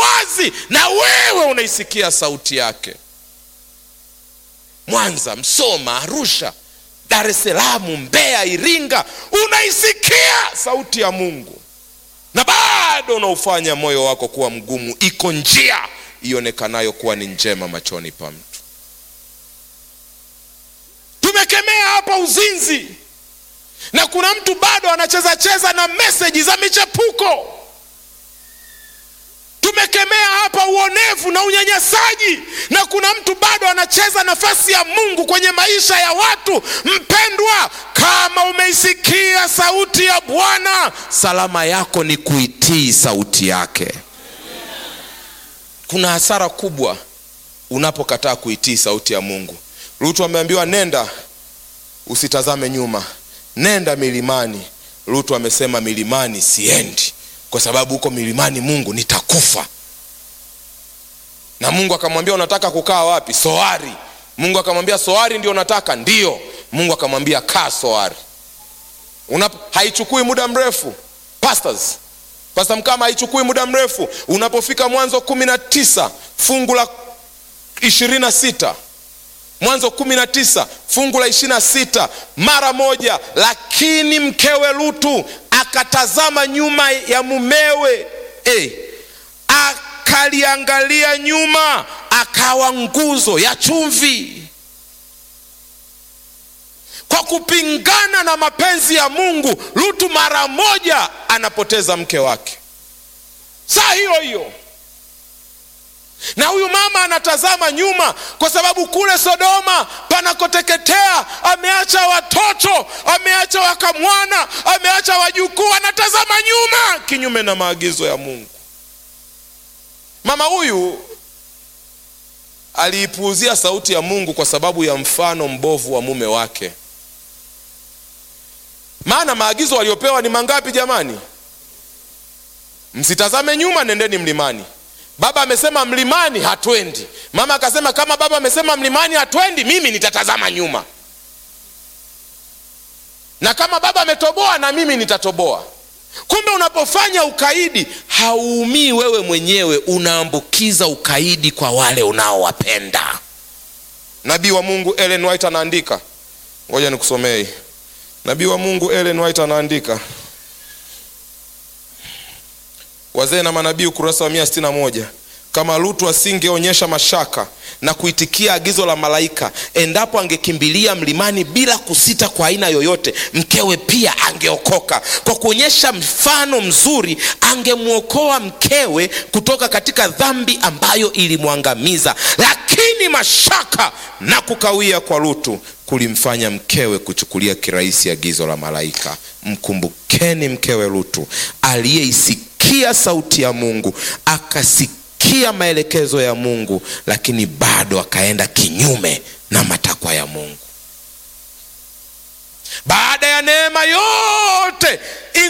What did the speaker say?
wazi na wewe unaisikia sauti yake mwanza msoma arusha dar es salaam mbeya iringa unaisikia sauti ya mungu na bado unaufanya moyo wako kuwa mgumu iko njia ionekanayo kuwa ni njema machoni pa mtu tumekemea hapa uzinzi na kuna mtu bado anacheza cheza na meseji za michepuko tumekemea hapa uonevu na unyanyasaji na kuna mtu bado anacheza nafasi ya mungu kwenye maisha ya watu mpendwa kama umeisikia sauti ya bwana salama yako ni kuitii sauti yake kuna hasara kubwa unapokataa kuitii sauti ya mungu rutu ameambiwa nenda usitazame nyuma nenda milimani rutu amesema milimani siendi kwa sababu huko milimani mungu nitakufa na mungu akamwambia unataka kukaa wapi soari mungu akamwambia soari ndio unataka ndio mungu akamwambia kaa soari Unap, haichukui muda mrefu pastors pasta mkama haichukui muda mrefu unapofika mwanzo kumi na tisa fungu la ishirini na sita mwanzo kumi na tisa fungu la ishirini na sita mara moja lakini mkewe lutu akatazama nyuma ya mumewe hey, akaliangalia nyuma akawa nguzo ya chumvi kwa kupingana na mapenzi ya mungu lutu mara moja anapoteza mke wake saa hiyo hiyo na huyu mama anatazama nyuma kwa sababu kule sodoma panakoteketea ameacha watoto ameacha wakamwana ameacha wajukuu anatazama nyuma kinyume na maagizo ya mungu mama huyu aliipuuzia sauti ya mungu kwa sababu ya mfano mbovu wa mume wake maana maagizo waliopewa ni mangapi jamani msitazame nyuma nendeni mlimani baba amesema mlimani hatwendi mama akasema kama baba amesema mlimani hatwendi mimi nitatazama nyuma na kama baba ametoboa na mimi nitatoboa kumbe unapofanya ukaidi hauumii wewe mwenyewe unaambukiza ukaidi kwa wale unaowapenda nabii wa mungu ellen white anaandika ngoja nikusomee nabii wa mungu ellen white anaandika wazee na manabii ukurasa wa mia sitini na moja kama lutu asingeonyesha mashaka na kuitikia agizo la malaika endapo angekimbilia mlimani bila kusita kwa aina yoyote mkewe pia angeokoka kwa kuonyesha mfano mzuri angemwokoa mkewe kutoka katika dhambi ambayo ilimwangamiza lakini mashaka na kukawia kwa lutu kulimfanya mkewe kuchukulia kirahisi agizo la malaika mkumbukeni mkewe lutu aliyeisikia sauti ya mungu akasikia maelekezo ya mungu lakini bado akaenda kinyume na matakwa ya mungu baada ya neema yote